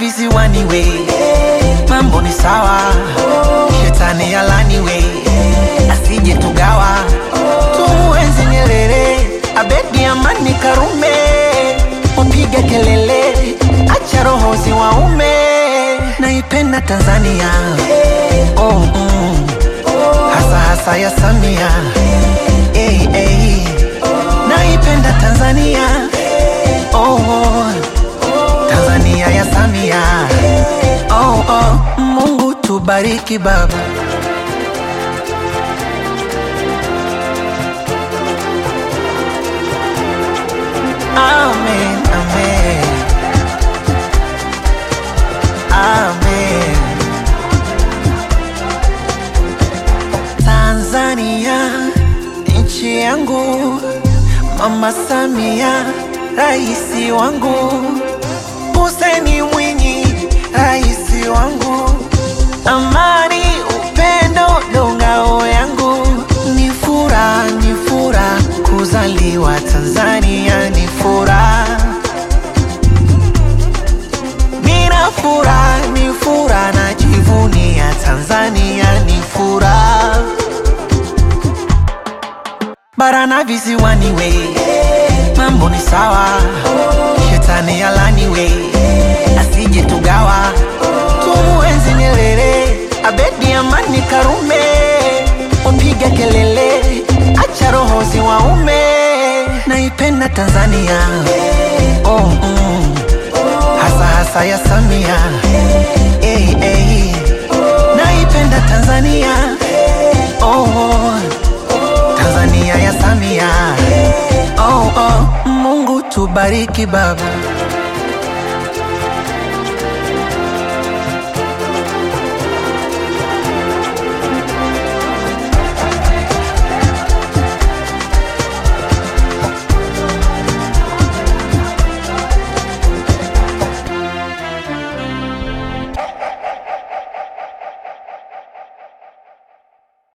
visiwani we mambo ni sawa shetani alani we asije tugawa tumuenzi Nyerere Abedi Amani Karume upige kelele acha roho ziwaume naipenda Tanzania oh, mm. hasa hasa ya Samia hey, hey. naipenda Tanzania oh, oh. Tanzania ya Samia oh, oh. Mungu tubariki baba Amen, amen. Amen. Tanzania nchi yangu, Mama Samia raisi wangu, Hussein Mwinyi raisi wangu, amani upendo ndo ngao yangu, ni furaha ni furaha kuzaliwa Tanzania, ni furaha Nina furaha, ni furaha najivunia Tanzania, ni furaha bara na visiwani we mambo ni sawa, shetani alani we asije tugawa, tumuenzi Nyerere, Abedi Amani Karume, upige kelele, acha roho ziwaume, naipenda Tanzania oh, mm. hasa hasa ya Samia hey, hey. naipenda Tanzania oh, oh. Tanzania ya Samia oh, oh. Mungu tubariki baba